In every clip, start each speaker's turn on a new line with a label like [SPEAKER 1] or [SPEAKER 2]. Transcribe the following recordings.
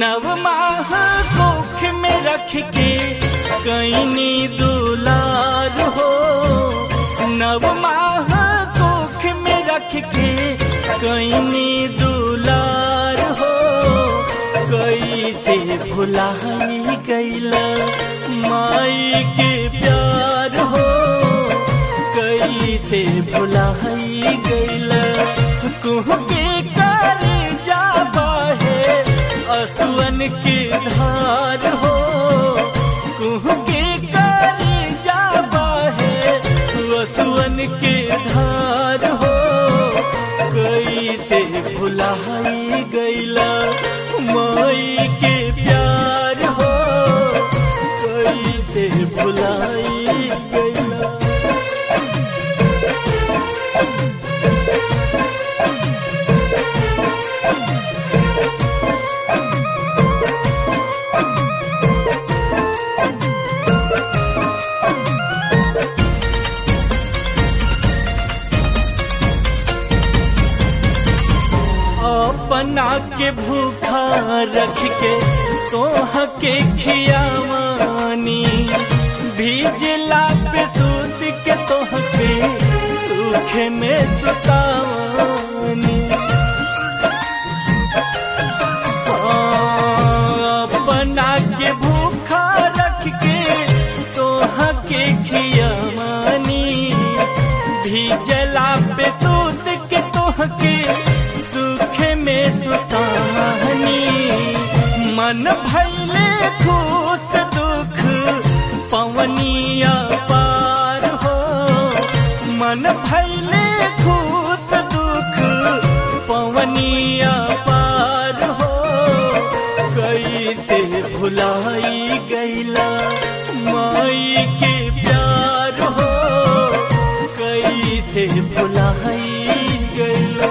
[SPEAKER 1] नव माह कोख में रख के कैनी दुलार हो नव माह कोख में रख के कैनी दुलार हो कैसे भुलाई गैला माई के प्यार हो कैसे भुलाई गैला कुह के कर जा बहे असुअन के धार हो कुह के कर जा बहे असुअन के धार हो कैसे भुलाई गैला माई के प्यार हो कैसे भुलाई गैला अपना के भूखा रख के तोह के खियावानी भीजला पे सूत के तोह के सूख में सुतावानी अपना के भूखा रख के तोह के खियावानी भीजला पे सूत के तोह के सुख में सुतानी मन भैले खुश दुख पवनिया पार हो मन भैले खुश दुख पवनिया पार हो कैसे भुलाई गैला माई के प्यार हो कैसे भुलाई गैला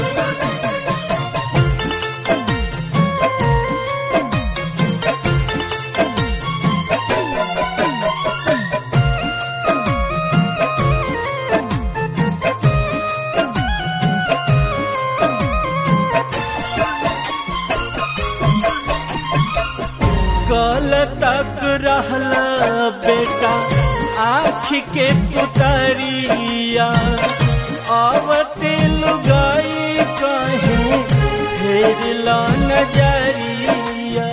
[SPEAKER 1] कल तक रहला बेटा आँख के पुतरिया आवते लुगाई कहे फेर ला नजरिया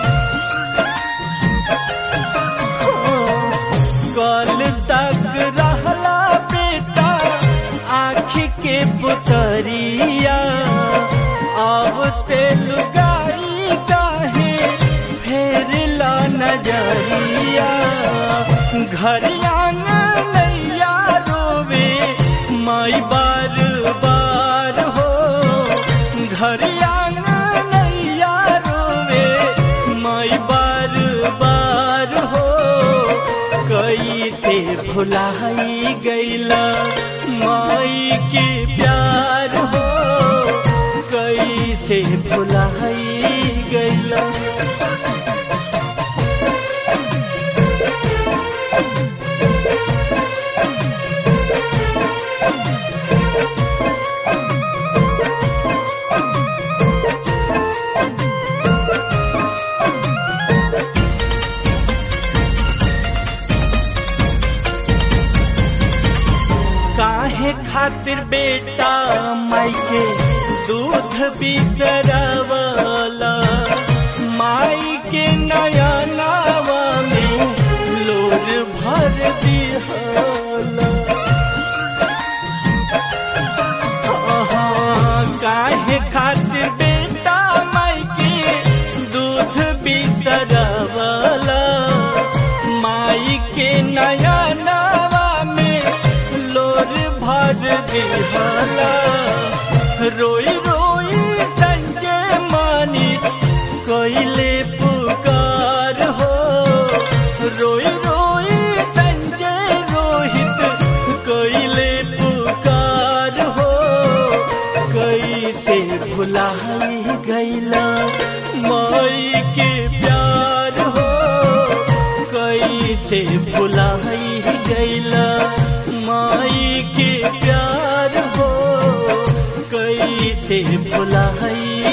[SPEAKER 1] कल तक रहला बेटा आँख के पुतरिया आवते लुगाई काहे फेर ला नजरिया घर नैया रोवे माई बार बार हो घर नैया रोवे माई बार बार हो कैसे भुलाई गैला माई के प्यार हो कैसे भुलाई गैला काहे खातिर बेटा माई के दूध बिसरवला माई के नया नावा में लोर भर दिहला हाँ, काहे खातिर बेटा माई के दूध बिसरवला माई के नया नावा में लोर भर दिहला रोई रोई संजय मानी कोइले पुकार हो रोई रोई संजय रोहित कोइले पुकार हो कैसे भुलाई गैला माई के प्यार हो कैसे भुलाई गैला माई के प्यार हो कैसे भुलाई